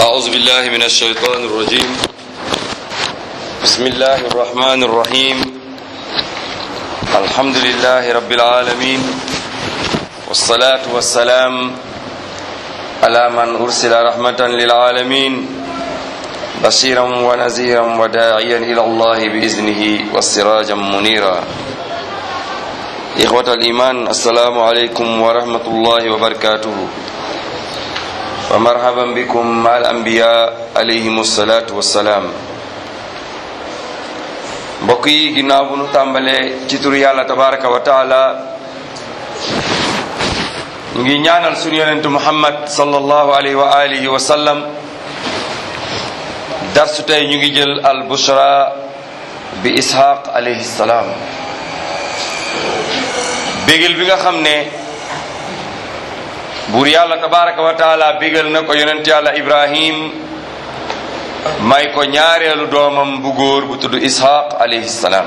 أعوذ بالله من الشيطان الرجيم بسم الله الرحمن الرحيم الحمد لله رب العالمين والصلاة والسلام على من أرسل رحمة للعالمين بشيرا ونذيرا وداعيا إلى الله بإذنه والسراجا منيرا إخوة الإيمان السلام عليكم ورحمة الله وبركاته ومرحبا بكم مع الأنبياء عليهم الصلاة والسلام mbokk yi ginnaaw bu nu tàmbalee ci turu yàlla tabaraka wa taala ñu ngi ñaanal sunu yonentu muhammad sallallahu alayhi wa alihi wa sallam darsu tey ñu ngi jël al bushra bi ishaq alayhi salaam bégil bi nga xam ne buur yàlla tabaraka wa taala bégal na ko yonent yàlla ibrahim may ko ñaareelu doomam bu góor bu tudd ishaq alayhi salaam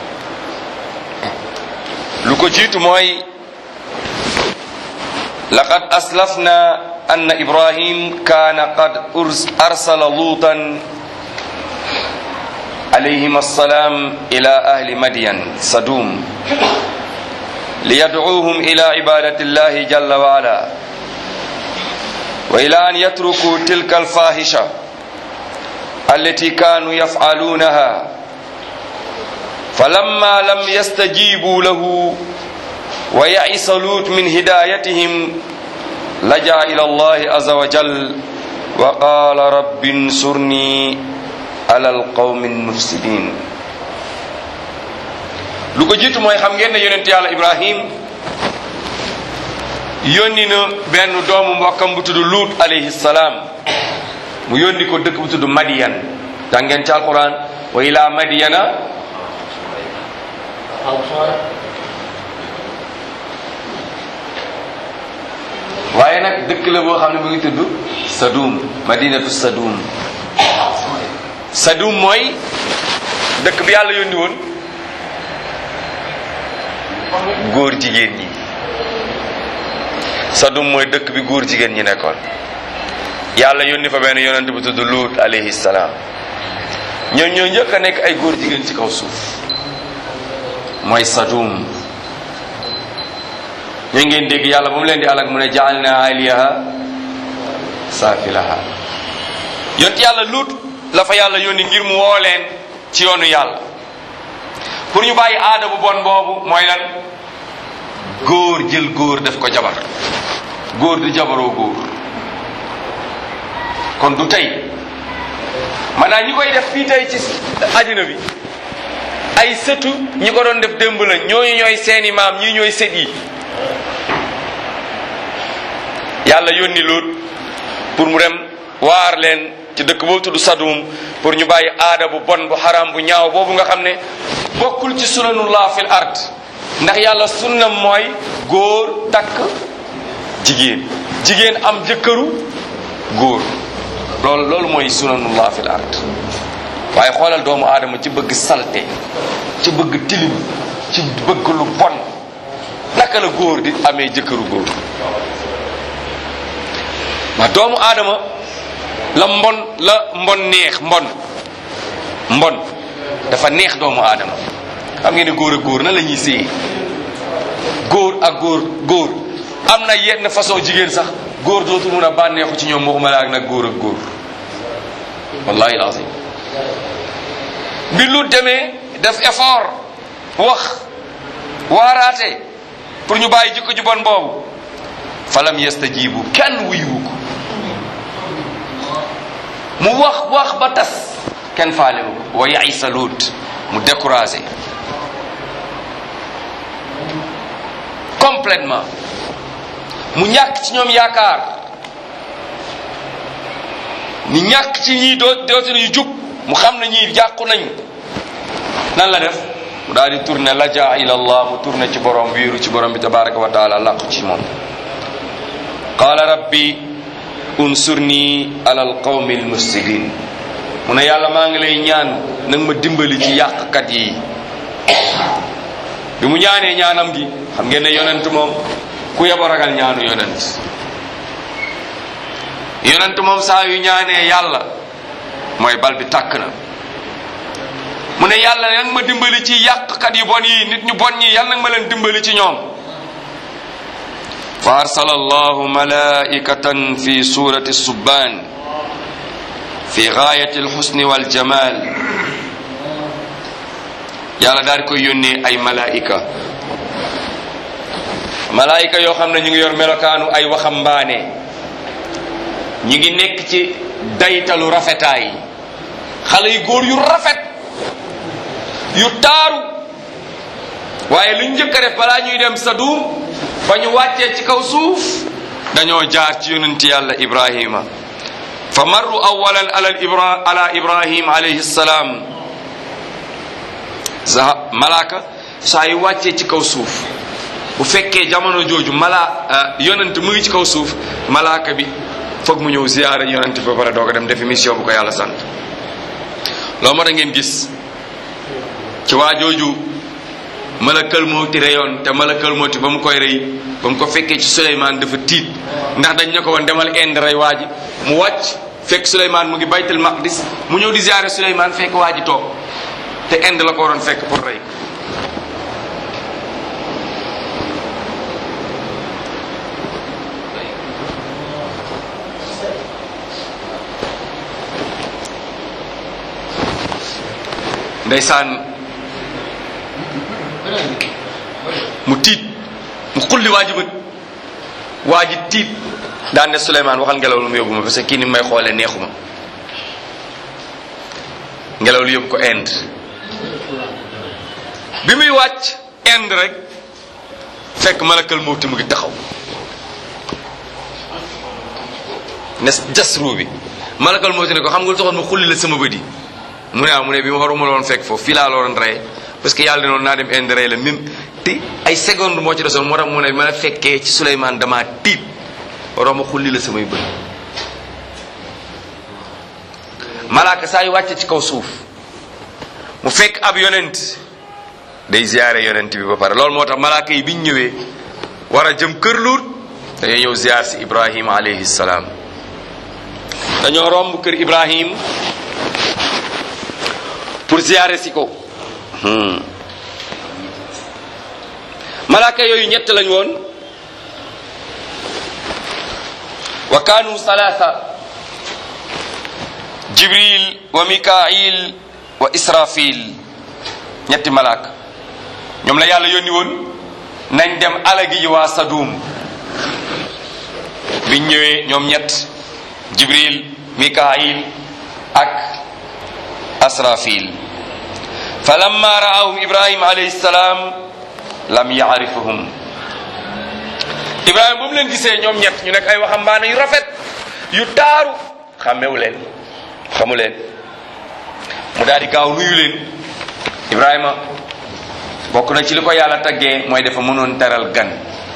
lu ko jiitu mooy laqad aslafna anna ibrahim kaana qad arsala luutan alayhim assalaam ila ahli madyan sadum liyadcuuhum ila ibadati llahi jalla wa ala wa ila an yatrukuu tilka alfahisha التي كانوا يفعلونها فلما لم يستجيبوا له ويئس لوط من هدايتهم لجا الى الله عز وجل وقال رب انصرني على القوم المفسدين lu ko jiitu mooy xam ngeen ne yonent yàlla ibrahim yónni na benn doomu mbokkam bu tudd luut alayhi salaam mu yónni ko dëkk bu tudd madiyan jàngeen ci alquran wa ila madiyana waaye nag dëkk la boo xam ne mu ngi tudd sadum madinatu sadum sadum mooy dëkk bi yàlla yónni woon góor jigéen ñi sadum mooy dëkk bi góor jigéen ñi nekkoon yàlla yónni fa benn yonent bu tudd luut alayhi salaam ñoom ñoo njëkk a nekk ay góor jigéen ci kaw suuf mooy sadum ñoo ngeen dégg yàlla ba mu leen di alak mu ne jaalna aliyaha saafilaha yont yàlla luut la fa yàlla yónni ngir mu woo leen ci yoonu yàlla pour ñu bàyyi aada bu bon boobu mooy lan góor jël góor def ko jabar góor di jabaroo góor kon du tey maanaam ñi koy def fii tey ci àddina bi ay sëtu ñi ko doon def démb la ñooñu ñooy seeni maam ñii ñooy sët yi yàlla yónni Luut pour mu dem waar leen ci dëkk boobu tudd Sadum pour ñu bàyyi aada bu bon bu haram bu ñaaw boobu nga xam ne bokkul ci sunanullah fil ard ndax yàlla sunnam mooy góor takk jigéen jigéen am jëkkëru góor loolu loolu mooy sunanullah fil ard waaye xoolal doomu aadama ci bëgg salte ci bëgg tilim ci bëgg lu bon naka la góor di amee jëkkëru góor ma doomu aadama la mbon la mbon neex mbon mbon dafa neex doomu aadama xam ngeen ne góor ak góor na la ñuy séyee góor ak góor góor am na yenn façon jigéen sax góor dootu mun a bànneexu ci ñoom waxuma la ak nag góor ak góor wallahi lazim bi lu demee def effort wax waaraate pour ñu bàyyi jikko ju bon boobu falam yastajibu kenn wuyuwu ko mu wax wax ba tas kenn faalewu ko wa yaisa luut mu découragé complètement mu ñàkk ci ñoom yaakaar ni ñàkk ci ñii doo dootu yu jub mu xam ne ñii jàqu nañ nan la def mu daal di tourné laja ila allah mu tourné ci borom wiiru ci borom bi tabaraka wa taala làqu ci moom qaala rabbi unsurni ala alqawmi almufsidin mu ne yàlla maa ngi lay ñaan nag ma dimbali ci yàqkat yi bi mu ñaanee ñaanam gi xam ngeen ne yonent moom ku yebo ragal ñaanu yonent yonent moom saa yu ñaanee yàlla mooy bal bi tàkk na mu ne yàlla yan ma dimbali ci yàqkat yu bon yi nit ñu bon ñi yàlla nag ma leen dimbali ci ñoom fa arsala allahu malaikatan fi surati subbaan fi gaayati alxusni waljamal yàlla daal di koy yónnee ay malaika malaika yoo xam ne ñu ngi yor melokaanu ay waxambaane ñu ngi nekk ci daytalu rafetaay xale yu góor yu rafet yu taaru waaye lu ñu njëkk a def balaa ñuy dem Sadum ba ñu wàccee ci kaw suuf dañoo jaar ci yonent yàlla Ibrahima fa marru awalan ala ibra ala Ibrahim alayhi salaam sa malaaka saa yu wàccee ci kaw suuf bu fekkee jamono jooju mala yonent mu ngi ci kaw suuf malaaka bi foog mu ñëw ziyaara yonent bi ba pare doog a dem defi mission bu ko yàlla sant loo moo da ngeen gis ci waa jooju malakal mawti reyoon te malakal mawti ba mu koy rey ba mu ko fekkee ci Souleymane dafa tiit ndax dañ ne ko woon demal Inde rey waa ji mu wàcc fekk Souleymane mu ngi baytul maqdis mu ñëw di ziyaare Souleymane fekk waa ji toog te Inde la ko waroon fekk pour rey ndeysaan mu tiit mu xulli waa ji bët waa ji tiit daan ne Souleymane waxal ngelaw lu mu yóbbu ma parce que kii ni may xoolee neexuma ngelaw lu yóbbu ko Inde bi muy wàcc Inde rek fekk malakal mawti mu ngi taxaw ne jas ruu bi malakal mawti ne ko xam nga lu taxoon ma xulli la sama bët yi mu ne ah mu ne bi ma waruma la woon fekk foofu fii laa la waroon rey parce que yàlla dinoon naa dem Inde rey la même te ay seconde moo ci desoon moo tax mu ne ma la fekkee ci Souleymane damaa tiit waroo ma xulli la samay bët malaaka saa yu wàcce ci kaw suuf mu fekk ab yonent day ziyaare yonent bi ba pare loolu moo tax malaaka yi biñ ñëwee war a jëm kër Luut dañoo ñëw ziyaar si Ibrahima alayhi salaam dañoo romb kër Ibrahim pour ziyaare si ko malaaka yooyu ñett lañ woon wa kaanu salaasa jibril wa mikail wa israfil ñetti malaaka ñoom la yàlla yónni woon nañ dem alagi ji waa sadum biñ ñëwee ñoom ñett jibril mikail ak asrafil falamma raawum ibrahima alayhi salaam lam yaarifuhum ibrahima bu mu leen gisee ñoom ñett ñu nekk ay waxambaane yu rafet yu taaru xàmmewu leen xamu leen mu daal di gaaw nuyu leen ibrahima bokk na ci li ko yàlla taggee mooy dafa mënoon teral gan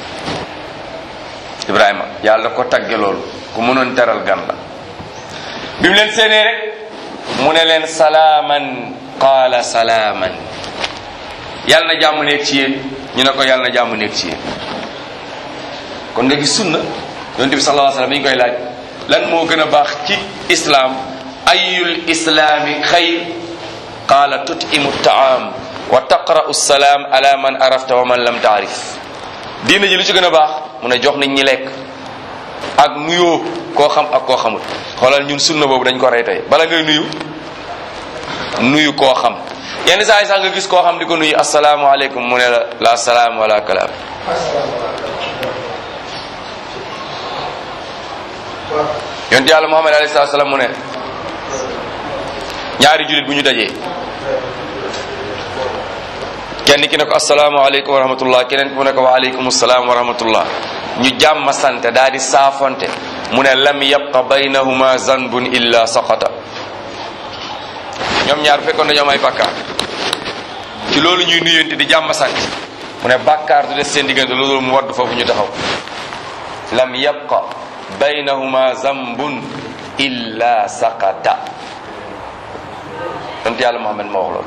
ibrahima yàlla ko tagge loolu ku mënoon teral gan la bi mu leen seenee rek mu ne leen salaaman qaala salaaman yàlla na jàmm nekk ci yéen ñu ne ko yàlla na jàmm nekk ci yéen kon nga gis sunna yonent bi sallallahu alayhi wasallam bi ñu koy laaj lan moo gën a baax ci islaam ayul islaami xayr qaala tutimu taam wa taqra'u salaam ala man arafta wa man lam taarif diina ji lu ci gën a baax mu ne jox nit ñi lekk ak nuyoo koo xam ak koo xamul xoolal ñun sunna boobu dañ ko rey tey bala ngay nuyu nuyu koo xam yenn saa yi sax nga gis koo xam di ko nuyu asalaamualeykum mu ne la la salaam wala kalaam yonent yàlla muhammad alayhi salaatu salaam mu ne ñaari jullit bu ñu dajee kenn ki ne ko asalaamaaleykum wa rahmatullah keneen ki mu ne ko wa aleykum salaam wa rahmatullah ñu jàmm sante daal di saafonte mu ne lam yabqa baynahuma zanbun illa saqata ñoom ñaar fekkoon dañoo am ay bàkkaar ci loolu ñuy nuyente di jàmm sant mu ne bàkkaar du des seen diggante loolu mu wadd foofu ñu taxaw lam yabqa baynahuma zambun illa saqata donc yàlla Muhammad moo wax loolu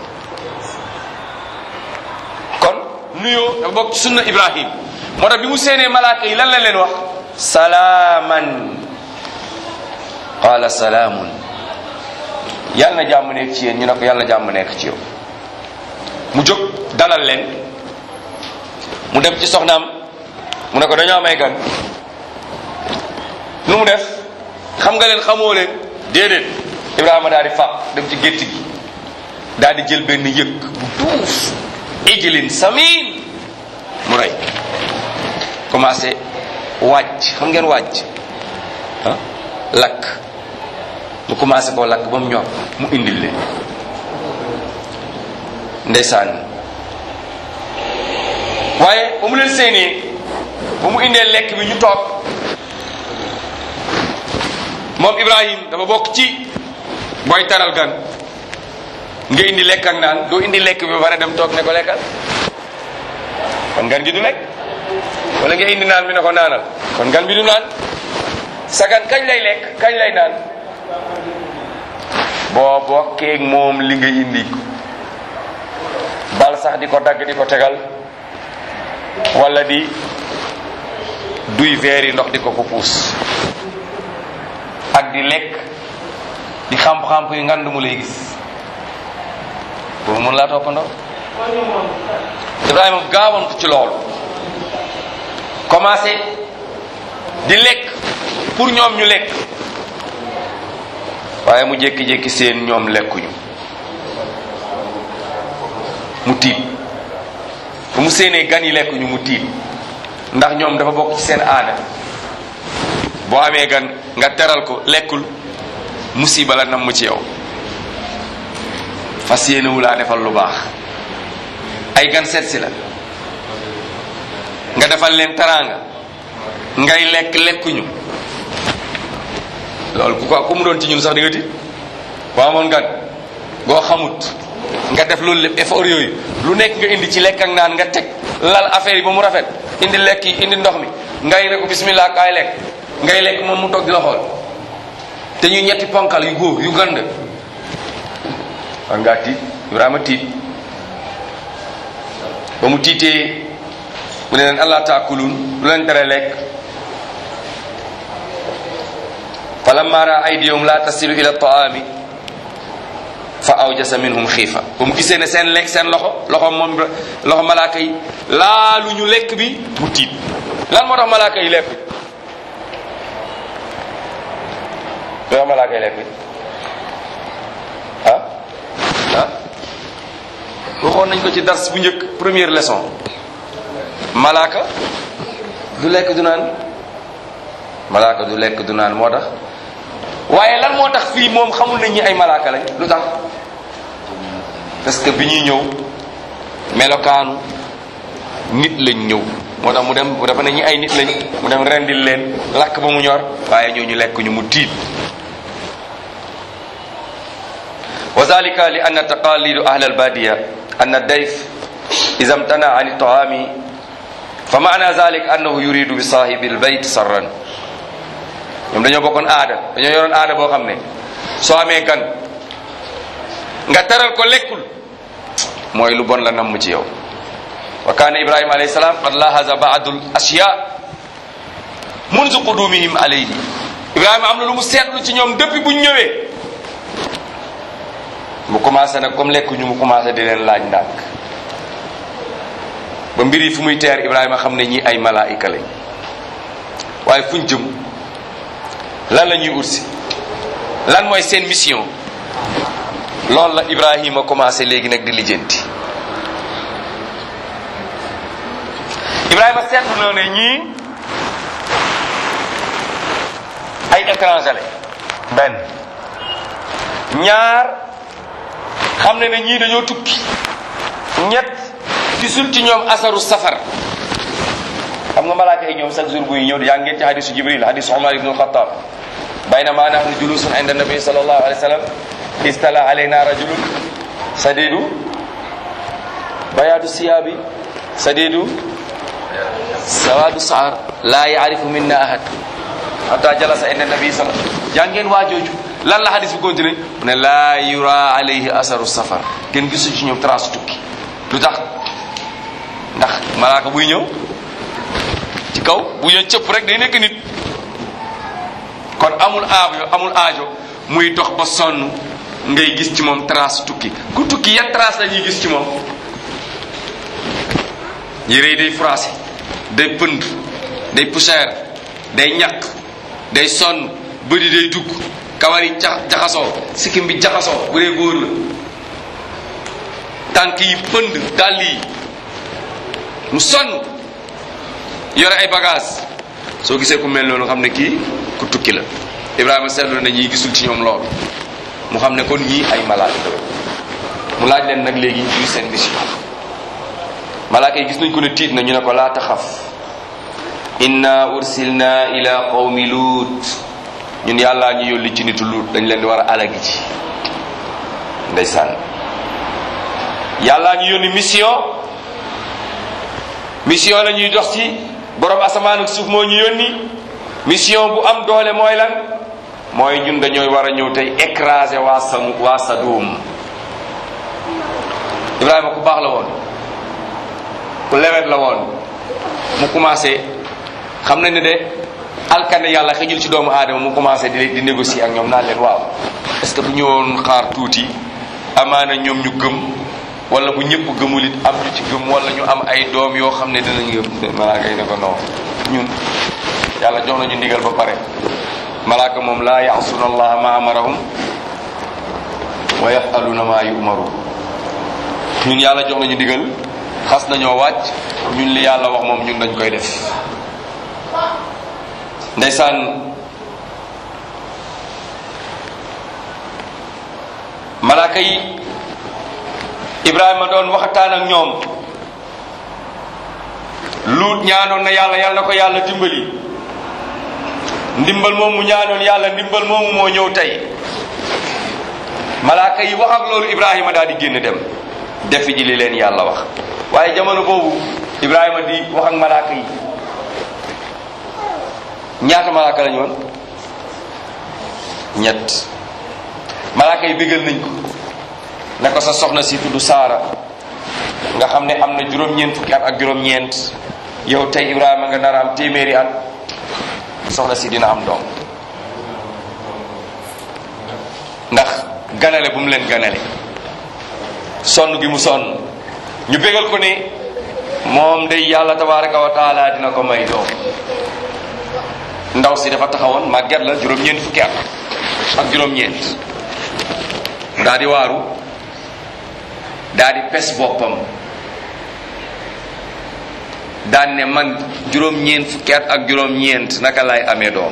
kon nuyoo dafa bokk ci sunna Ibrahim moo tax bi mu seenee malaaka yi lan la leen wax salaaman qaala salaamun yàlla na jàmm nekk ci yéen ñu ne ko yàlla na jàmm nekk ci yow mu jóg dalal leen mu dem ci soxnaam mu ne ko dañoo amay gan nu mu def xam nga leen xamoo leen déedéet Ibrahima daal di fàq dem ci gétt gi daal di jël benn yëkk bu duuf ijlin samin mu rey commencé wàcc xam ngeen wàcc ah lakk mu commencé koo lakk ba mu ñor mu indil leen ndeysaan waaye ba mu leen séenee ba mu indee lekk bi ñu toog moom Ibrahim dafa bokk ci booy taral gan nga indi lekk ak naan doo indi lekk bi ba pare dem toog ne ko lekkal kon gan gi du lekk wala nga indi naan bi ne ko naanal kon gan bi du naan sa gan kañ lay lekk kañ lay naan boo bokkeeg moom li nga indi bal sax di ko dagg di ko tegal wala di duy veeri ndox di ko ko puus ak di lekk di xamp-xamp yu ngand mu lay gis boobu mun laa toppandoo Ibrahima gaawoon ko ci loolu commencé di lekk pour ñoom ñu lekk waaye mu jékki-jékki seen ñoom lekkuñu mu tiit fu mu séenee gan yi lekkuñu mu tiit ndax ñoom dafa bokk ci seen aada boo amee gan nga teral ko lekkul musiba la nam mu ci yow fas yéenewu laa defal lu baax ay gan seet si la nga defal leen taraanga ngay lekk lekkuñu loolu ku ko ku mu doon ci ñun sax di nga tiit boo amoon gan goo xamut nga def loolu lépp effort yooyu lu nekk nga indi ci lekk ak naan nga teg lal affaire yi ba mu rafet indi lekk yi indi ndox mi ngay ne ko bismillah kaay lekk ngay lekk moom mu toog di la xool te ñuy ñetti ponkal yu góor yu gand war ngaa tiit Ibrahima tiit ba mu tiitee mu ne leen allah taakulun lu leen tere lekk falamma raa aydiyahum la tasilu ila taami fa awjasa minhum xiifa ba mu gisee ne seen lekk seen loxo loxo moom loxo malaaka yi laaluñu lekk bi mu tiit lan moo tax malaaka yi lekk loo tax malaaka yi lekk ah ah waxoon nañ ko ci dars bu njëkk première leçon malaaka du lekk du naan malaaka du lekk du naan moo tax waaye lan moo tax fii moom xamul nañ ñi ay malaaka lañ lu tax parce que bi ñuy ñëw melokaanu nit lañ ñëw moo tax mu dem dafa ne ñi ay nit lañ mu dem rendil leen lakk ba mu ñor waaye ñooñu lekk ñu mu tiit wa zalika li anna taqalidu ahli albadiya anna dayf ida mtana an taami fa maana zalik annahu yuridu bi sahibi albayt sarran ñoom dañoo bokkoon aada dañoo yoroon aada boo xam ne soo amee gan nga teral ko lekkul mooy lu bon la namm ci yow wa kaana ibrahima alayhi salaam qad lahaza baadu l ashya munzu qudumihim alayhi ibrahima am na lu mu seetlu ci ñoom depuis buñ ñëwee mu commencé nag comme lekkuñu mu commencé di leen laaj ndànk ba mbir yi fu muy teer ibrahima xam ne ñi ay malaayika lañ waaye fuñ jëm lan la ñuy ursi lan mooy seen mission loolu la Ibrahima commencé léegi nag di lijjanti Ibrahima seetlu na ne ñii ay étranger la benn ñaar xam ne ne ñii dañoo tukki ñett gisul ci ñoom asaru safar xam nga malaaka yi ñoom chaque jour buy ñëw yaa ngeen ci hadisu jibril hadisu omar ibnu alxatab baynama nahnu julusun inda nabi sallallahu alayhi wa sallam istala alayna rajulun sadidu bayadu siyabi sadidu sawadu saar la yaarifu minna ahad hatta jalasa inda nabi sal yaa ngeen waa jooju lan la hadis bi continué mu ne laa yura alayhi asaru safar kenn gisu ci ñoom trace tukki lu tax ndax malaaka buy ñëw ci kaw bu ñëw cëpp rek day nekk nit kon amul aajo amul aajo muy dox ba sonn ngay gis ci moom trace tukki ku tukki yan trace la ñuy gis ci moom yére yi day froissé day pënd day poussière day ñàkk day sonn bëri day dugg kawar yi jax jaxasoo sikkim bi jaxasoo bu dee góor la tànk yi pënd dàll yi mu sonn yore ay bagage soo gisee ku mel noonu xam ne kii ku tukki la Ibrahima seetlu na ñiy gisul ci ñoom loolu mu xam ne kon ñii ay malaaka mu laaj leen nag léegi luy seen mission malaaka yi gis nañ ko ne tiit na ñu ne ko laa taxaf inna ursilna ila qawmi luut ñun yàllaa ñu yónni ci nitu luut dañ leen di war a alagi ci ndeysaan yàllaa ñu yónni mission mission la ñuy dox ci borom asamaan ak suuf moo ñu yónni mission bu am doole mooy lan mooy ñun dañooy war a ñëw tey écraser waa sam waa Sadum Ibrahima ku baax la woon ku lewet la woon mu commencé xam na ne de alkane yàlla xëjul ci doomu aadama mu commencé di di négocier ak ñoom naan leen waaw est-ce que du ñëwoon xaar tuuti amaana ñoom ñu gëm wala bu ñëpp gëmul it am ñu ci gëm wala ñu am ay doom yoo xam ne dinañ gëm malaaka yi ne ko non ñun yàlla jox nañu ndigal ba pare malaaka moom laa yaasuna allaha ma amarahum wa yafaluna ma yumaru ñun yàlla jox nañu ndigal xas nañoo wàcc ñun li yàlla wax moom ñun dañ koy def ndeysaan malaaka yi ibrahima doon waxtaan ak ñoom luut ñaanoon na yàlla yàlla na ko yàlla dimbali ndimbal moom mu ñaanoon yàlla ndimbal moomu moo ñëw tey malaaka yi wax ak loolu ibrahima daal di génn dem defi ji li leen yàlla wax waaye jamono boobu ibrahima di wax ak malaaka yi ñaata malaaka lañu woon ñett malaaka yi bégal nañ ko ne ko sa soxna si tudd saara nga xam ne am na juróom-ñeent fukki at ak juróom-ñeent yow tey ibrahima nga nar a am téeméeri at soxna si dina am doom ndax ganale bu mu leen ganale sonn gi mu sonn ñu bégal ko ne moom day yàlla tabaraka wa taala dina ko may doom ndaw si dafa taxawoon màgget la juróom-ñeent fukki at ak juróom-ñeent daa di waaru daa di pes boppam daan ne man juróom-ñeent fukki at ak juróom-ñeent naka laay amee doom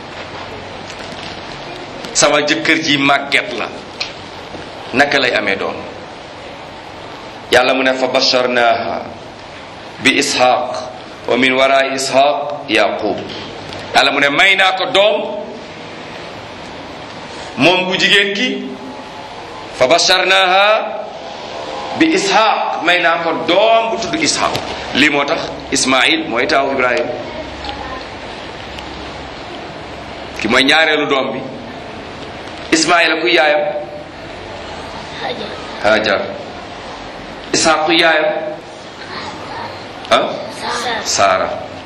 sama jëkkër ji màgget la naka lay amee doom yàlla mu ne fa basharnaha bi ishaq wa min wara ishaq yaqub yàlla mu ne may naa ko doom moom bu jigéen ki fa basharnaha bi ishaq may naa ko doom bu tudd ishaq lii moo tax ismail mooy taawu ibrahim ki mooy ñaareelu doom bi ismaila kuy yaayam hajar ishaq kuy yaayam ah saara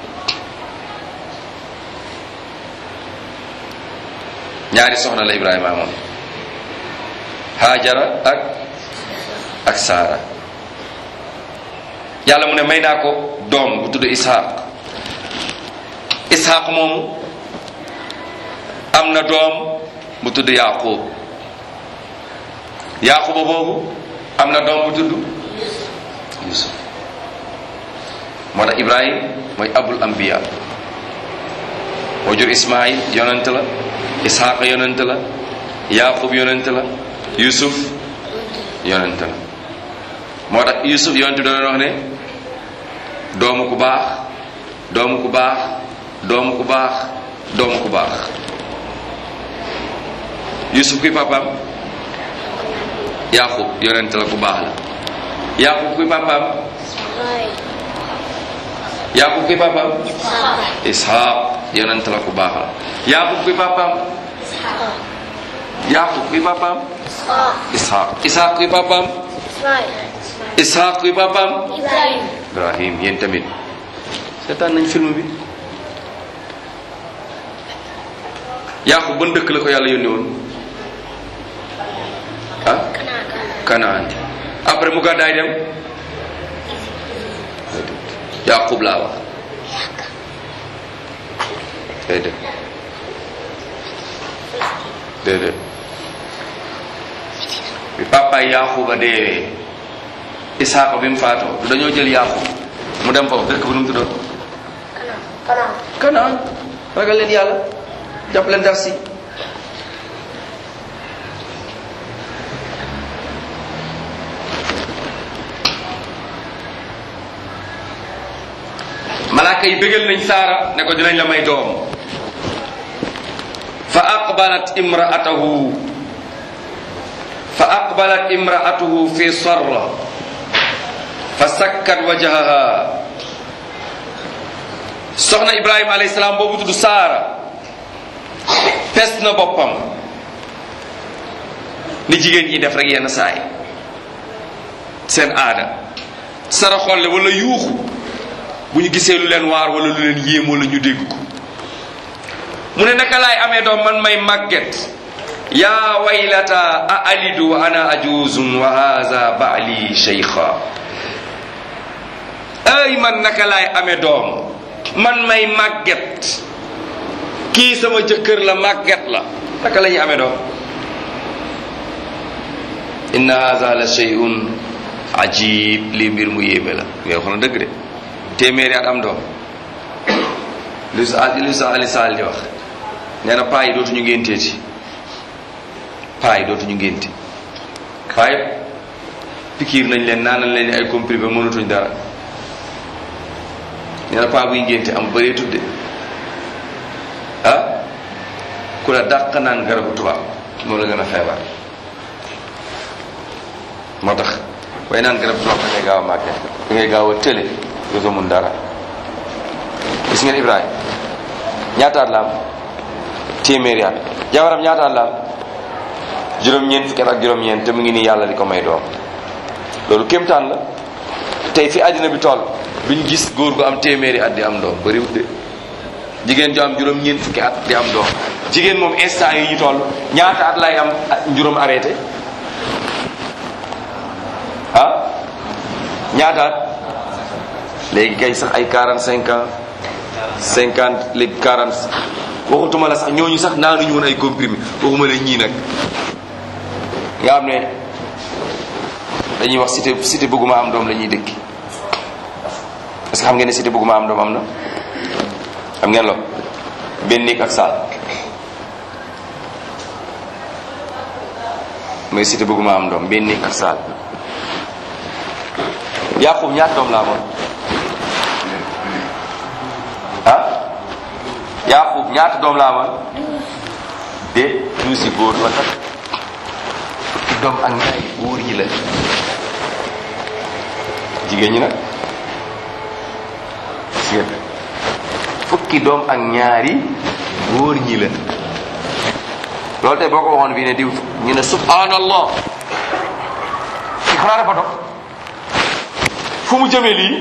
ñaari soxna la ibrahima amoon hajara ak ak saara yàlla mu ne may naa ko doom bu tudd ishaq ishaq moomu am na doom bu tudd yaqub yaquba boobu am na doom bu tudd yusuf moo tax ibrahim mooy abul anbiya moo jur ismail yonent la ishaq yonent la yaqub yonent la yusuf yonent la moo tax yusuf yonent doon wax ne doomu ku baax doomu ku baax doomu ku baax doomu ku baax yusuf kuy papaam yaqub yonent la ku baax la yaqub kuy papaam yaqub kuy papaam ishaq yonent la ku baax la yaqub kuy papaam yaqub kuy papaam ishaq ishaq kuy papaam ishaq kuy papaam ibrahim yéen tamit seetaan nañ film bi yaqub ban dëkk la ko yàlla yónni woon ah kanaan après mu gàddaay dem yaqub laa wax déedéet déedéet bi papaay yaquba deewee isaaka bi mu faatoo du dañoo jël yaqub mu dem foofu dëkk bu nu mu tuddoon kanaan ragal leen yàlla jàpp leen daf si malaaka yi bégal nañ saara ne ko dinañ la may doom fa aqbalat imraatahu fa aqbalat imraatuhu fi sarra fa sakkat wajahaha soxna ibrahima alayhi salaam boobu tudd saara pes na boppam ni jigéen ñi def rek yenn saay seen aada sara xolle wala yuuxu bu ñu gisee lu leen waar wala lu leen yéem wala ñu dégg ko mu ne naka laay amee doom man may màgget yaa waylata a alidu wa ana ajuzun wa haza baali cheykha ay man naka laay amee doom man may màgget kii sama jëkkër la màgget la naka la ñuy amee doom inna haza la shay'un ajib lii mbir mu yéeme la mais wax na dëgg de téeméeri at am doom lu sa lu sa ali sall di wax nee na paa yi dootuñu ngénteeti paa yi dootuñu ngénte paa yi pikiir nañ leen naanal leen ay comprimé mënatuñ dara nee na paa buy ngénte am bëree tudde ah ku la dàq naan garabu tubaab moom la gën a feebar moo tax way naan garabu tubaab da ngay gaaw a màgget da ngay gaaw a tële dootoo mun dara gis ngeen Ibrahima ñaataat la am téeméeri at jabaram ñaataat la am juróom-ñeent fukki at ak juróom-ñeent te mu ngi nii yàlla di ko may doom loolu kéemtaan la tey fi àddina bi toll biñ gis góor gu am téeméeri at di am doom bariwut de jigéen ju am juróom-ñeent fukki at di am doom jigéen moom instant yi ñu toll ñaata at lay am njuróom arrêté ah ñaata at léegi kay sax ay 45 ans 50 léegi 40 waxutuma la sax ñooñu sax naanuñu woon ay comprimé waxuma la ñii nag nga xam ne dañuy wax cité cité bëgguma am doom la ñuy dëkki est-ce que xam ngeen ne cité bëgguma am doom am na xam ngeen lo benn néeg ak saal mooy cité bëgguma am doom benn néeg ak saal Yaqub ñaata doom la amoon ah Yaqub ñaata doom la amoon de tuusi góor la kat fukki doom ak ñaari góor ñi la jigéen ñi nag jigéen fukki doom ak ñaari góor ñi la loolu tey boo ko waxoon fii ne diw ñu ne subhanallah ci xanaa dafa dox fu mu jëmee lii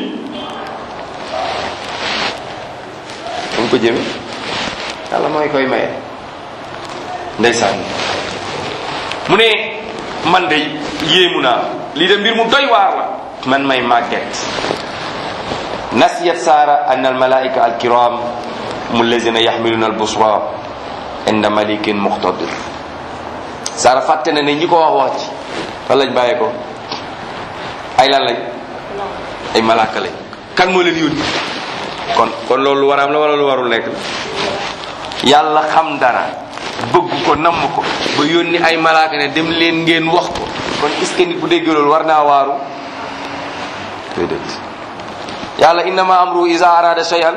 fu mu ko jëmee yàlla mooy koy maye ndeysaan mu ne man de yéemu naa lii de mbir mu doy waar la man may màgget nasiyat saara an al malaika al kiram mu lazina yaxmiluna al busra inda malikin muqtadir saara fàtte na ne ñi ko wax wax ci fan lañ bàyyee ko ay lan lañ ay malaaka lañ kan moo leen yónni kon kon loolu lu war a am la wala lu warul nekk yàlla xam dara bëgg ko namm ko ba yónni ay malaaka ne dem leen ngeen wax ko kon est-ce que nit bu dégg loolu war naa waaru déedéet yàlla innama amru iza arada shay'an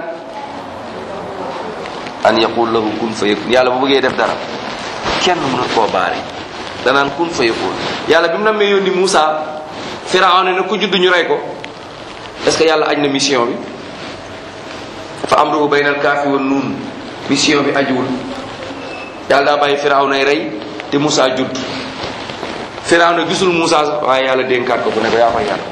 an yaqul lahu kun fa yakun yàlla bu bëggee def dara kenn mënul koo baare danaan kun fa yakun yàlla bi mu nammee yónni Moussa Firawna ne ku judd ñu rey ko est-ce que yàlla aj na mission bi fa amruhu bayna al kaafi wa nuun mission bi ajuwul yàlla daa bàyyi Firawna rey te Moussa judd Firawna gisul Moussa sax waaye yàlla dénkaat ko ku ne ko yaa fay yàlla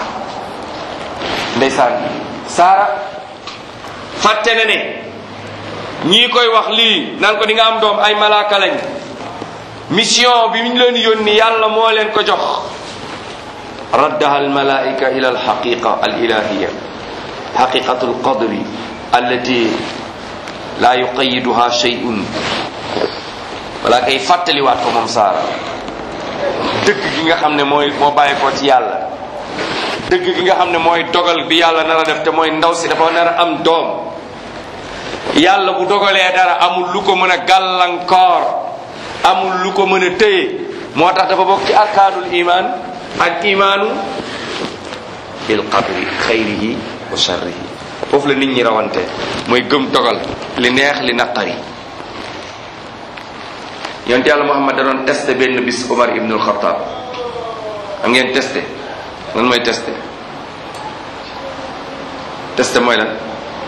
ndeysaan Saara fàtte na ne ñii koy wax lii naan ko di nga am doom ay malaaka lañ mission bi ñu leen yónni yàlla moo leen ko jox raddaha almalaika ila alxaqiqa alilahiya xaqiqatu alqadri allati la yuqayiduha shay'un wala kay fàttaliwaat ko moom saara dëgg gi nga xam ne mooy moo bàyyi ko ci yàlla dëgg gi nga xam ne mooy dogal bi yàlla nar a def te mooy ndaw si dafa nar a am doom yàlla bu dogalee dara amul lu ko mën a gàllankoor amul lu ko mën a téye moo tax dafa bokk ci arkaanul iman ak imaanu bil qadri xayrihi wa sharrihi foofu la nit ñi rawante mooy gëm dogal li neex li naqari yonent yàlla Muhammad da doon testé benn bis Omar ibnul Xattaab am ngeen testé lan mooy testé testé mooy lan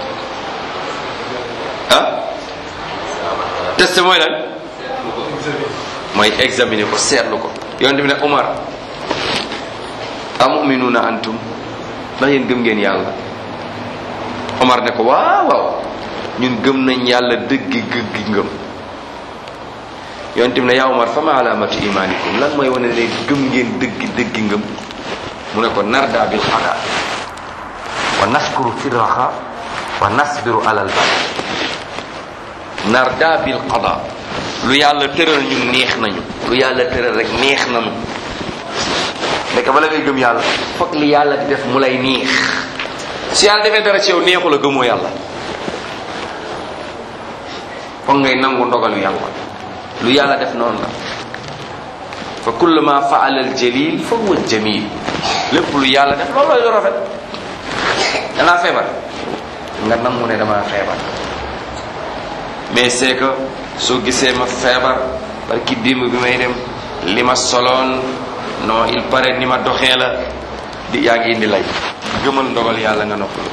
ah testé mooy lan mooy examiner ko seetlu ko yonent bi ne Omar amuminuuna antum ndax yéen gëm ngeen yàlla Omar ne ko waaw waaw ñun gëm nañ yàlla dëggi gëggi ngëm yonent bi ne yaa Omar fa ma alaamatu imaanikum lan mooy wane ne gëm ngeen dëggi dëggi ngëm mu ne ko narda bil xada wa naskuru fi raxa wa nasbiru alal bala narda bil qada lu yàlla tëral ñun neex nañu lu yàlla tëral rek neex nañu nekk bala ngay gëm yàlla foog li yàlla di def mu lay neex su yàlla defee dara ci yow neexu la gëmoo yàlla foog ngay nangu ndogalu yàlla lu yàlla def noonu la fa kullu ma faala al jalil fa huwa jamil lépp lu yàlla def loolu lay lu rafet dangaa feebar nga nangu ne damaa feebar mais c'est que soo gisee ma feebar parce que démb bi may dem li ma soloon non il paraît ni ma doxee la di yaa ngi indi lay gëmal ndogal yàlla nga noppalu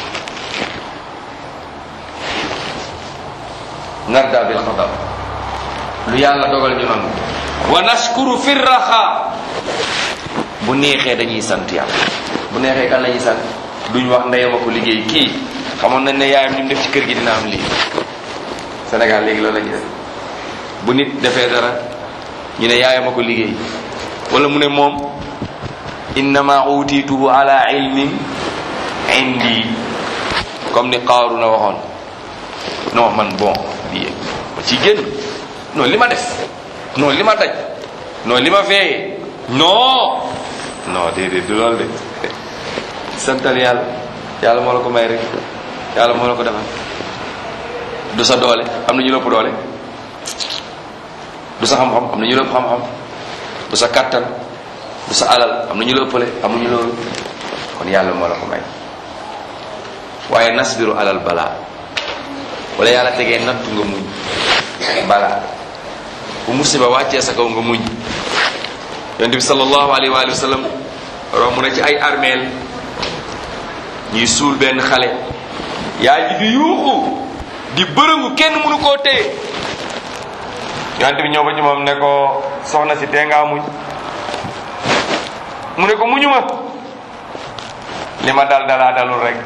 narda bil qada lu yàlla dogal ñu nangu wa nashkuru fi raxa bu neexee dañuy sant yàlla bu neexee kan lañuy sant duñ wax ndeyama ko liggéey kii xamoon nañ ne yaayam ni mu def ci kër gi dina am lii Sénégal léegi loolu la ñuy def bu nit defee dara ñu ne yaayama ko liggéey wala mu ne moom innama utituhu ala ilmin indi comme ni Qaaruna waxoon non man bon lii ma ci génn non li ma def non li ma daj non li ma feeye non non déedéet du loolu de santal yàlla yàlla moo la ko may rek yàlla moo la ko defal du sa doole am na ñu lëpp doole du sa xam-xam am na ñu lëpp xam-xam du sa kattan du sa alal am na ñu lëppale amuñu loolu kon yàlla moo la ko may waaye nasbiru alal balaa wala yàlla tegee nattu nga muñ balaa bu musiba wàccee sa kaw nga muñ yonent bi sallallahu alayhi wa sallam romb na ci ay armeel ñuy suul benn xale yaay ji di yuuxu di bërëngu kenn mënu koo téye yonent bi ñëw ba ci moom ne ko soxna si tee ngaa muñ mu ne ko muñu ma li ma dal dalaa dalul rek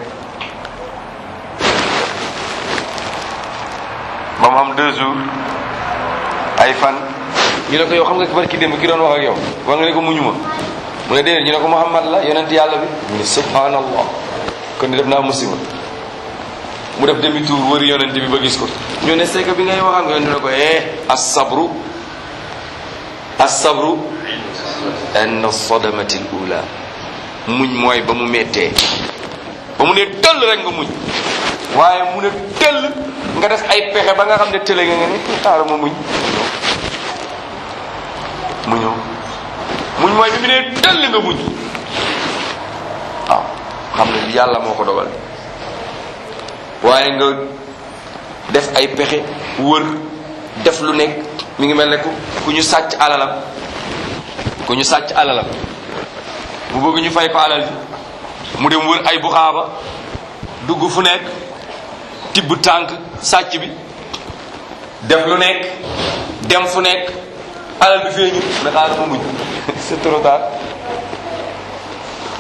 ba mu am deux jours ay fan ñu ne ko yow xam nga barki démb ki doon wax ak yow wax nga ne ko muñu ma mu ne déedéet ñu ne ko Muhammad la yonent yàlla bi mu ne subhanallah kon ni def naa musiba mu def demi tour wëri yonent bi ba gis ko ñu ne c'est que bi ngay wax ak yonent ne ko eh as-sabru as-sabru inda sadamati al-ula muñ mooy ba mu mettee ba mu ne tëll rek nga muñ waaye mu ne tëll nga def ay pexe ba nga xam ne tële nga nga ni xaaral ma muñ mu ñëw muñ mooy bi mu ne tëll nga muñ waaw xam ne yàlla moo ko dogal waaye nga def ay pexe wër def lu nekk mi ngi mel ne ku ku ñu sàcc alalam ku ñu sàcc alalam mu bëgg ñu fay ko alal ji mu dem wër ay buxaaba dugg fu nekk tibb tànk sàcc bi def lu nekk dem fu nekk alal bi feeñu na xaaral ma muñ c'est trop tard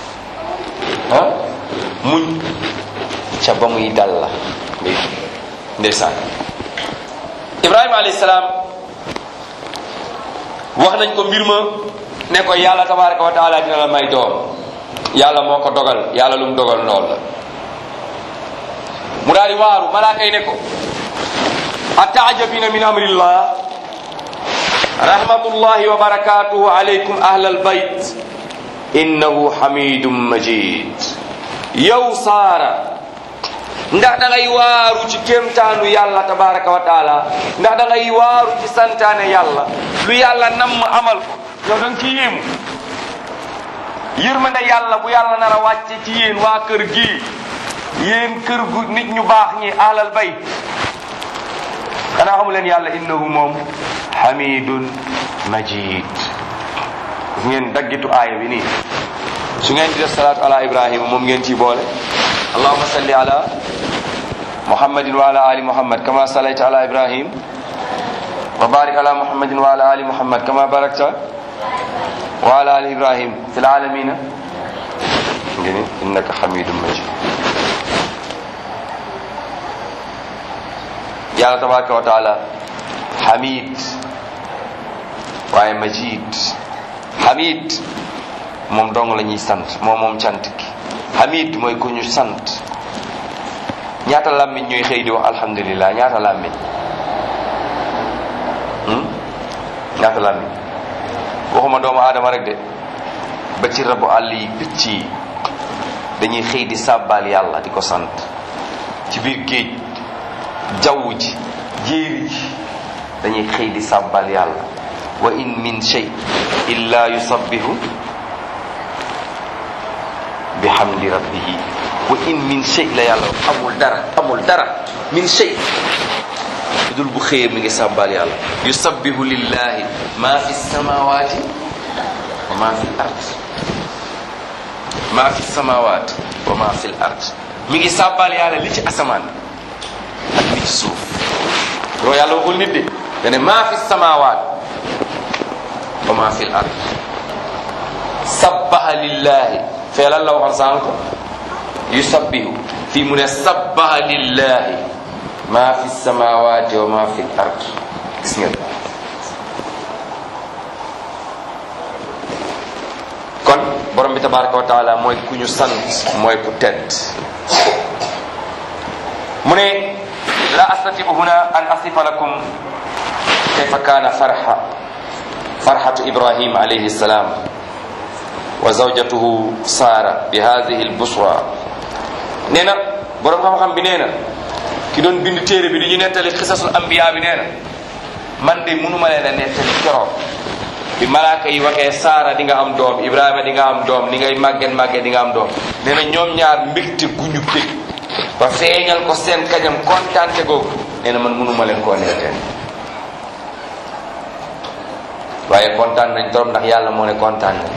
ah muñ ca ba muy dal la ndeysaan ibrahima alayhi salaam wax nañ ko mbir ma ne ko yàlla tabaraka wa taala dina la may doom yàlla moo ko dogal yàlla lu mu dogal lool la mu daal di waaru malaaka yi ne ko ataajabina min amrillah rahmatullahi wa barakatuhu alaykum ahlal bayt innahu hamidum majid yow saara ndax da ngay waaru ci kéemtaanu yàlla tabaraka wa taala ndax da ngay waaru ci santaane yàlla lu yàlla nam amal ko yow da nga ci yéemu yërmande yàlla bu yàlla nar a wàcce ci yéen waa kër gii yéen kër gu nit ñu baax ñi ahlal bayt xanaa xamu leen yàlla innahu moom hamidun majid gis ngeen daggitu aaya bi nii su ngeen di def salaatu ala ibrahima moom ngeen ciy boole allahuma salli ala muhammadin wa ala ali muhammad kama sallayta ala ibrahim wa barik ala muhammadin wa ala ali muhammad kama barakta wa ala ali ibrahim fi lalamina ngeen innaka hamidun majid yàlla tabaraka wa taala hamid waaye majid hamid moom dong la ñuy sant moom moom cant gi hamid mooy ku ñu sant ñaata làmmiñ ñooy xëy di wax alhamdulillah ñaata làmmiñ ñaata làmmiñ waxuma doomu aadama rek de ba ci rabu àll yi picc yi dañuy xëy di sàbbaal yàlla di ko sant ci biir géej jaww ji jéeri ji dañuy xëy di sàbbal yàlla wa in min shay illa yusabbihu bihamdi rabbihi wa in min shay la yàlla amul dara amul dara min shay dul bu xëyee mi ngi sàbbal yàlla yusabbihu lillahi ma fi samawati wa ma fi l ard ma fi samawati wa ma fi l ard mi ngi sàbbal yàlla li ci asamaan ak li ci suuf loolu yàlla waxul nit de dane maa fi samawaat wa maa fi l ard sabbaha lillahi fee lan la waxoon sànq yusabbihu fii mu ne sabbaha lillahi maa fi samawati wa maa fi l ard gis ngeen kon borom bi tabaraka wa taala mooy ku ñu sant mooy ku tedd mu ne la astatiu huna an asifa lakum kayfa kana farha farhatu ibrahim alayhi salam wa zawjatuhu sara bi hadhihi albusra nee na borom xam-xam bi nee na ki doon bind téere bi di ñu nettali xisasul anbiya bi nee na man de mënuma leen a nettali keroog bi malaaka yi waxee saara di nga am doom ibrahima di nga am doom ni ngay màgget màgget di nga am doom nee na ñoom ñaar mbégte gu ñu bég ba feeñal ko seen kañam kontaante googu nee na man mënuma leen koo netteel waaye kontaan nañ trop ndax yàlla moo ne kontaan nañ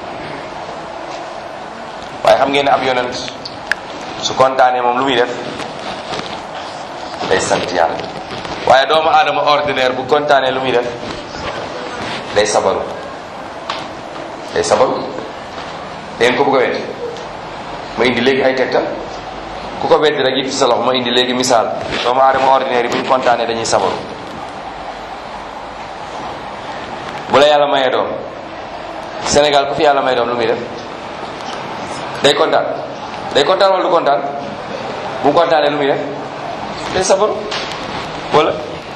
waaye xam ngeen ne ab yonent su kontaanee moom lu muy def day sant yàlla waaye doomu aadama ordinaire bu kontaanee lu muy def day sabaru day sabaru dangeen ko bëgg a weddi ma indi léegi ay tegtal ku ko weddi rek yëpp ci sa loxo ma indi léegi misaal doomu aadama ordinaire yi bu ñu kontaanee dañuy sabaru bu la yàlla mayee doom Sénégal ku fi yàlla may doom lu muy def day kontaan day kontaan wala du kontaan bu mu kontaanee lu muy def day sabaru wala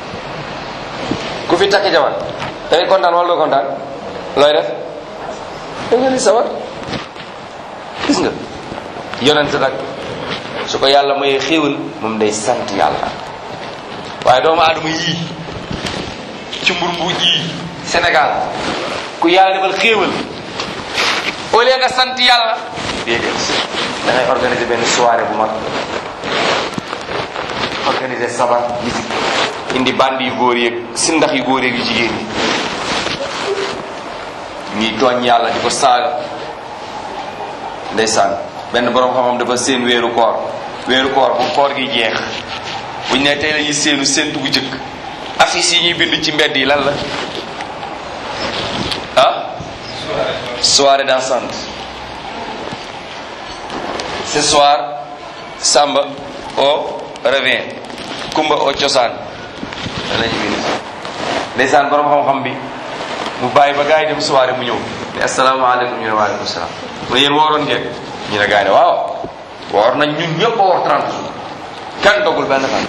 ku fi takk jabar da ngay kontaan wala doo kontaan looy def da nga ni sabar gis nga yonent nag su ko yàlla mayee xéewal moom day sant yàlla waaye doomu aadama yii ci mbur mbuuj yii Sénégal ku yàlla defal xéewal au lieu nga sant yàlla déedéet da ngay organiser benn soirée bu mag organiser sabar musique indi bandi yu góor yeeg si ndax yu góor yeeg yu jigéen ñi ñuy tooñ yàlla di ko saaga ndeysaan benn borom xam-xam dafa seen weeru koor weeru koor bu koor gi jeex buñ ne tey la ñuy seenu séentu bu jëkk affiche yi ñuy bind ci mbedd yi lan la ah soirée dansante ce soir Samba au revient kumba o cosaan da lañu bind ndeysaan borom xam-xam bi mu bàyyi ba gars yi dem soirée mu ñëw ne asalaamaaleykum ñu ne waaleykum salaam mu ne yéen wooroon ngeen ñu ne gars yi ne waaw woor nañ ñun ñëpp a woor 30 jours kenn dogul benn fan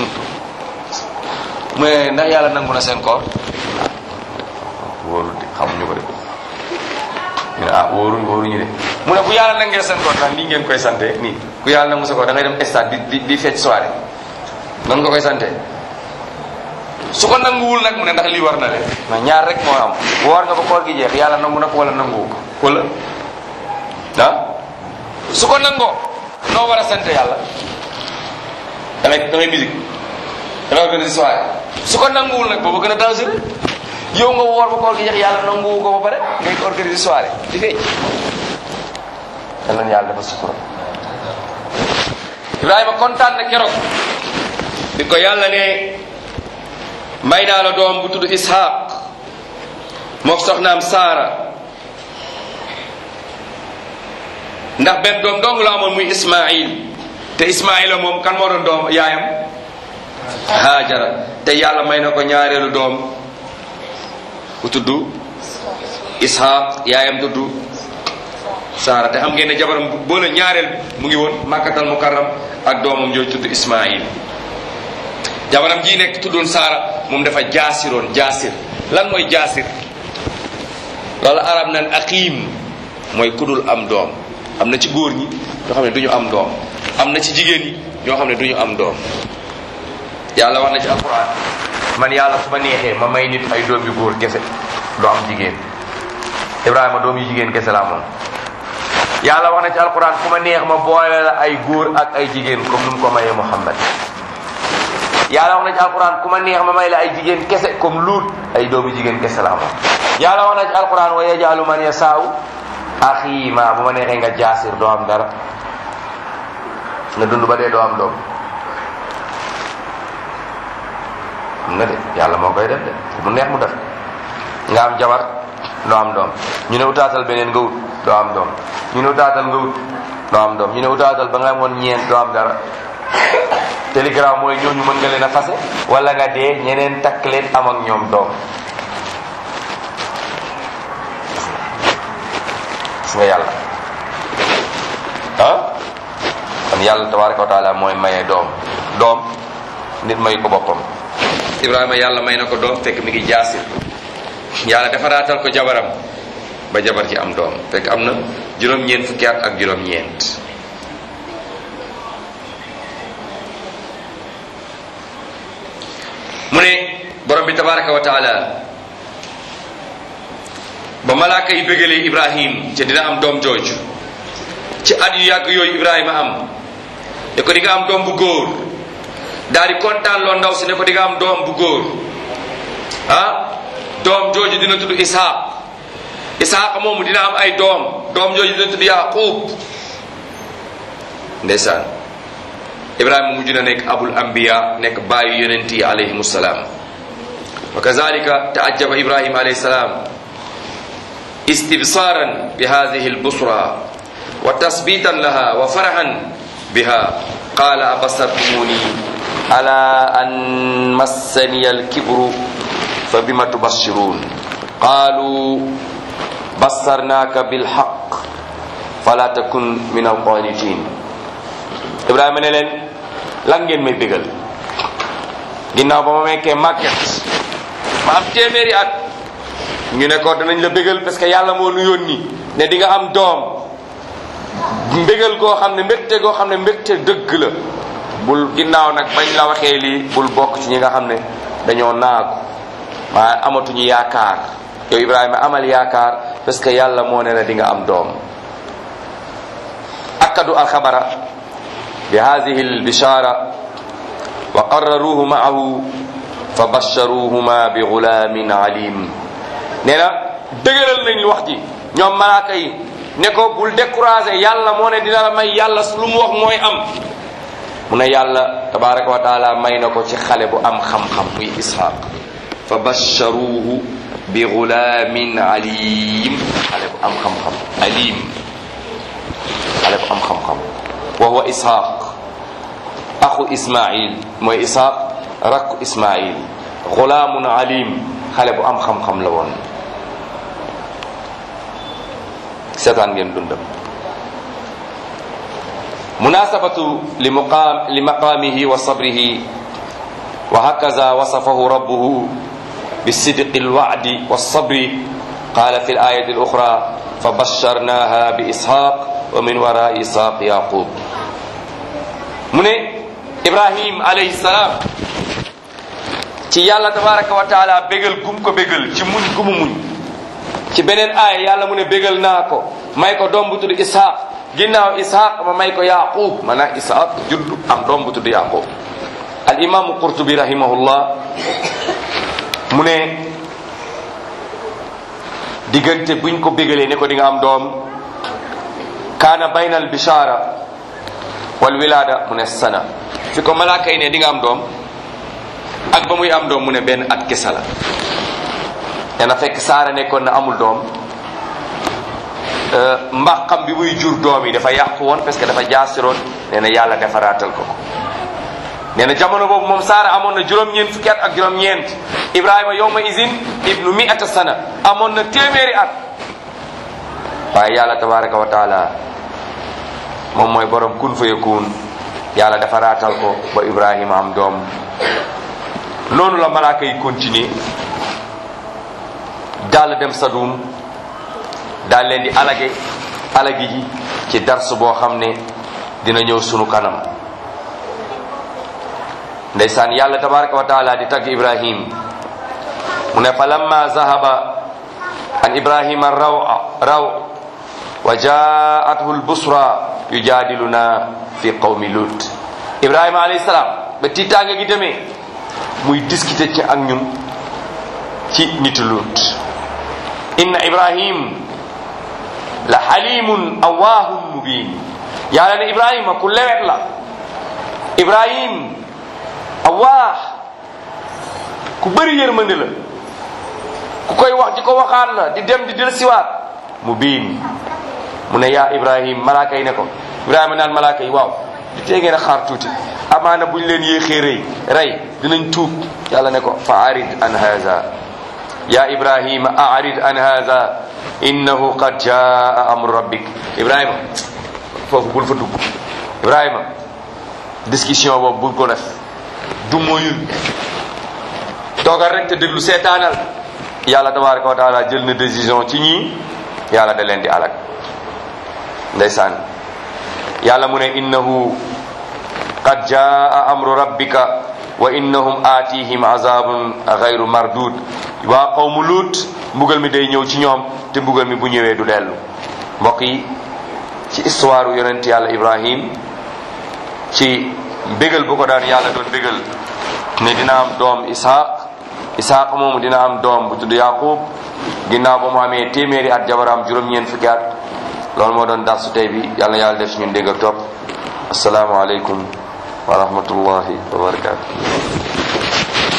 mu ne ndax yàlla nangu na seen koor wóorul de xamuñu ko de ñu ne ah wóoruñ wóoruñu de mu ne bu yàlla nangee seen koor ndax nii ngeen koy sante nii ku yàlla nangu sa koor da ngay dem stade di di di fecc soirée noonu nga koy sante su ko nanguwul nag mu ne ndax lii war na leen ma ñaar rek moo am woor nga ba koor gi jeex yàlla nangu na ko wala nanguwu ko wala ah su ko nangoo noo war a sant yàlla da ngay da ngay musique da ngay organiser soirée su ko nanguwul nag boobu gën a dangereux yow nga woor ba koor gi jeex yàlla nanguwu ko ba pare ngay organiser soirée di fecc yal na yàlla dafa sutura Ibrahima kontaan na keroog bi ko yàlla ne may naa la doom bu tudd Ishaq mook soxnaam Saara ndax benn doom dong la amoon muy Ismaïl te Ismaïla moom kan moo doon doom yaayam Haajara te yàlla may na ko ñaareelu doom bu tudd Ishaq yaayam tudd Saara te xam ngeen ne jabaram boo la ñaareel mu ngi woon Makkatal Mukarram ak doomam jooju tudd Ismaïl jabaram ji nekk tuddoon Saara moom dafa jaasiroon jaasir lan mooy jaasir loolu arab nan aqim mooy kudul am doom am na ci góor ñi ñoo xam ne du ñu am doom am na ci jigéen ñi ñoo xam ne du ñu am doom yàlla wax na ci alquran man yàlla su ma neexee ma may nit ay doom yu góor kese du am jigéen Ibrahima doom yu jigéen kese laa moom yàlla wax na ci alquran fu ma neex ma boole la ay góor ak ay jigéen comme nu mu ko mayee Muhammad yàlla wax na ci alquran ku ma neex ma may la ay jigéen kese comme luut ay doomu jigéen kese la moom yàlla wax na ci alquran wa yajalu man yasaaw axiima bu ma neexee nga jaasir doo am dara nga dund ba dee doo am doom am na de yàlla moo koy def de mu neex mu def nga am jabar doo am doom ñu ne utaatal beneen nga wut doo am doom ñu ne utaatal nga wut doo am doom ñu ne utaatal ba nga amoon ñeent doo am dara télégramme mooy ñooñu mën nga leen a fase wala nga dee ñeneen takk leen am ak ñoom doom gis nga yàlla ah kon yàlla tabaraka wa taala mooy maye doom doom nit may ko boppam ibrahima yàlla may na ko doom fekk mi ngi jaasir yàlla defaraatal ko jabaram ba jabar ji am doom fekk am na juróom-ñeent fukki at ak juróom-ñeent mu ne borom bi tabaraka wa taala ba malaaka yi bégalee ibrahim ca dina am doom jooju ci at yu yàgg yooyu ibrahima am ne ko di nga am doom bu góor daal di kontaan loo ndaw si ne ko di nga am doom bu góor ah doom jooju dina tudd ishaq ishaq moomu dina am ay doom doom jooju dina tudd yaqub ndeysaan ibrahima mujj na nekk abul anbiya nekk baayu yonent yi alayhim salaam wa kazalika taajaba ibrahima alayhi salaam istibsaran bi hadihi albusra wa tasbitan laha wa farahan biha qala abasartumuni ala an massani alkibru fa bima tubashirun qalu bassarnaka bilhaq fala takun min alqanitin ibrahima ne leen lan ngeen may bégal ginnaaw ba ma mekkee màgget ma am téeméeri at ñu ne ko danañ la bégal parce que yàlla moo nu yónni ne di nga am doom mbégal goo xam ne mbégte goo xam ne mbégte dëgg la bul ginnaaw nag bañ la waxee lii bul bokk ci ñi nga xam ne dañoo naagu maa amatuñu yaakaar yow ibrahima amal yaakaar parce que yàlla moo ne la di nga am doom akkadu alxabara bi hadihi albishara wa qarraruhu maahu fa basharuhuma bi gulaamin alim nee na dëgëral nañ wax ji ñoom malaaka yi ne ko bul découragé yàlla moo ne dina la may yàlla lu mu wax mooy am mu ne yàlla tabaraka wa taala may na ko ci xale bu am xam-xam muy ishaq fa basharuhu bi gulaamin alim xale bu am xam-xam alim xale bu am xam-xam wa huwa ishaq axu ismail mooy isaaq rakku ismail xulaamun alim xale bu am xam-xam la woon seetaan ngeen dundam munasabatu li muqam li maqamihi wa sabrihi wa hakaza wasafahu rabbuhu bisidqi alwa'di walsabri qala fi alayati اlukhra fabasharnaha bi ishaq wa min wara ishaq yaqub mu ne ibrahim alayhi salaam ci yàlla tabaraka wa taala bégal gum ko bégal ci muñ gumu muñ ci beneen aaya yàlla mu ne bégal naa ko may ko doom bu tudd ishaq ginnaaw ishaq ma may ko yaqub maanaam ishaq judd am doom bu tudd yaqub al imaamu qurtubi rahimahullah mu ne diggante buñ ko bégalee ne ko di nga am doom kaana bayna al bishara wal wilada mu ne sana fi ko malaaka yi ne di nga am doom ak ba muy am doom mu ne benn at kese la dana fekk saara nekkoon na amul doom mbaqam bi muy jur doom yi dafa yàqu woon parce que dafa jaasiroon nee na yàlla defaraatal ko ko nee na jamono boobu moom saara amoon na juróom-ñeent fukki at ak juróom-ñeent ibrahima yowma isin ibnu mi'ata sana amoon na téeméeri at waaye yàlla tabaraka wa taala moom mooy borom kun fa yakun yàlla defaraatal ko ba ibrahima am doom noonu la malaaka yi continuer daal dem Sadum daal leen di alage alagi ji ci dars boo xam ne dina ñëw sunu kanam ndeysaan yàlla tabaraka wa taala di tagg ibrahim mu ne fa lamma zahaba an ibrahima raw raw wa jaathu lbusra yujadiluna fi qawmi lut ibrahima alayhi salaam ba tiitaange gi demee muy discuter ci ak ñun ci nitu lut inna ibrahim la xalimun awahun mubin yàlla ne ibrahima ku lewet la ibrahim awah ku bëri yërmande la ku koy wax di ko waxaat la di dem di del siwaat mubin mu ne yaa ibrahim malaaka yi ne ko ibrahima naan malaaka yi waaw di tee ngeen a xaar tuuti amaana buñ leen yéexee rëy rey dinañ tuub yàlla ne ko fa arid an haza ya ibrahima arid an haza innahu qad jaa amru rabbik ibrahima foofu bul fa dugg ibrahima discussion boobu bul ko def du moyul toogal rek te déglu seetaanal yàlla tabaraka wa taala jël na décision ci ñii yàlla da leen di alak ndeysaan yàlla mu ne innahu qad jaa amru rabbika wa innahum aatihim azabun gayru mardud waa qawmu luut mbugal mi day ñëw ci ñoom te mbugal mi bu ñëwee du dellu mbokk yi ci histoire yonent yàlla ibrahim ci bégal bu ko daan yàlla doon bégal ne dina am doom ishaq ishaq moomu dina am doom bu tudd yaqub ginnaaw ba mu amee téeméeri at jabaram juróom-ñeent fukki at loolu moo doon darsu tey bi yàlla na yàlla def ci ñun dégg ak topp asalaamu aleykum wa rahmatullahi wa barakatuh